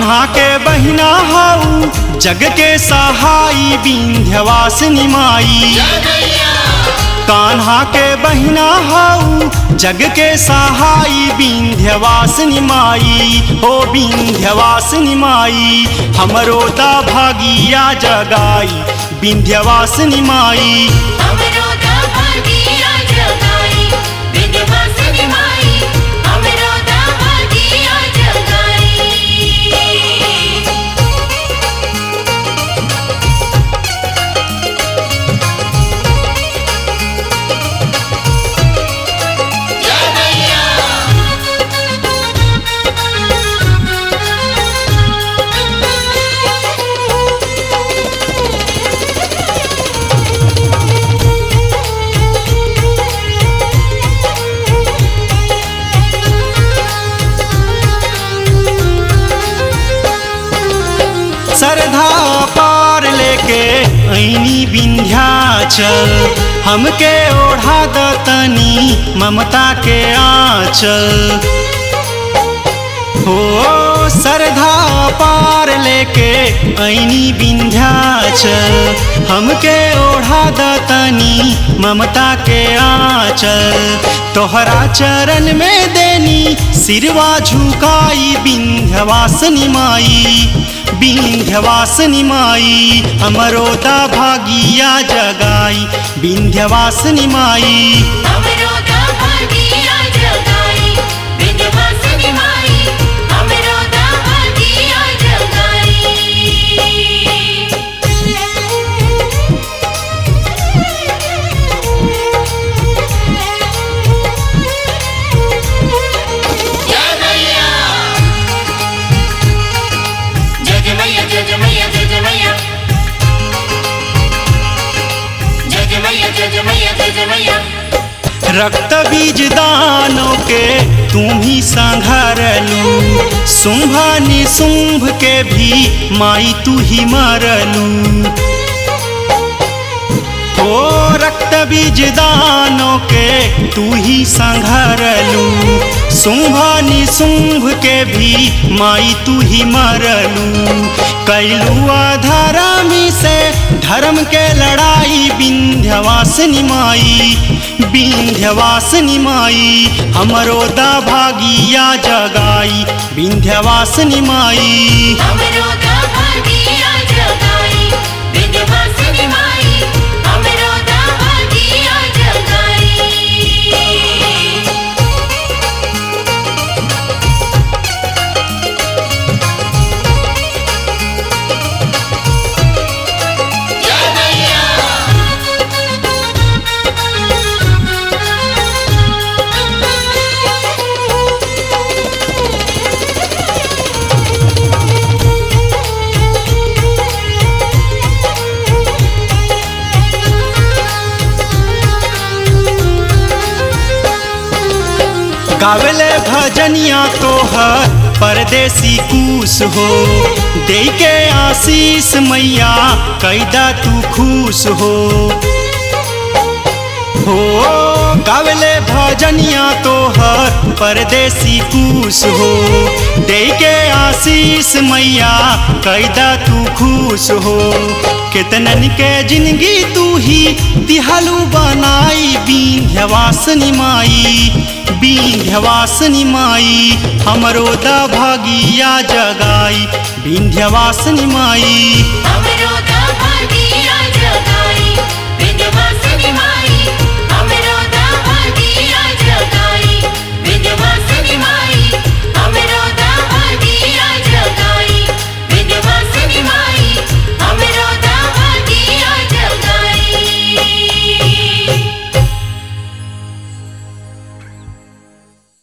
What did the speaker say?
कान्हा के बहिना हाउ जग के सहाई विंध्यवासिनी माई कान्हा के बहिना हाउ जग के सहाई विंध्यवासिनी माई ओ विंध्यवासिनी माई हमरो दा भागिया जगाई विंध्यवासिनी माई हमरो दा भागिया जगाई विंध्यवासिनी माई हमरो दा भागिया जगाई सरधा पार लेके ऐनी विंध्याचल हमके ओढ़ा दतनी ममता के आंचल हो सरधा पार लेके ऐनी विंध्याचल हमके ओढ़ा दतनी ममता के आंचल तोहरा चरण में देनी सिरवा झुकाई विंध्यवासिनी माई विंध्यवासिनी माई हमरो दा भागिया जगाई विंध्यवासिनी माई हमरो दा भागिया जगाई विंध्यवासिनी माई हमरो दा भागिया जगाई जय जय मैया जय जय मैया जय जय मैया जय जय मैया जय जय मैया जय जय मैया रक्त बीज दानों के तुम ही संघरलू शुंभ निशुंभ के भी माई तू ही मरलू ओ रक्त बीज दानों के तू ही संघरलू शुंभ निशुंभ के भी माई तू ही मरलू कैलू अधर्मी से धर्म के लड़ाई विंध्यवासिनी माई विंध्यवासिनी माई हमरो दा भागिया जगाई विंध्यवासिनी माई हमरो दा भागिया जगाई विंध्यवासिनी माई हमरो दा भागिया जगाई गावले भजनिया तोहर परदेसी कूस हो दे के आशीष मैया कैदा तू खुश हो हो गावले भजनिया तोहर परदेसी कूस हो दे के आशीष मैया कैदा तू खुश हो कितनन के जिंदगी तू ही तिहलू बनाई विंध्यवासिनी माई विंध्यवासिनी माई हमरो दा भागिया जगाई विंध्यवासिनी माई हमरो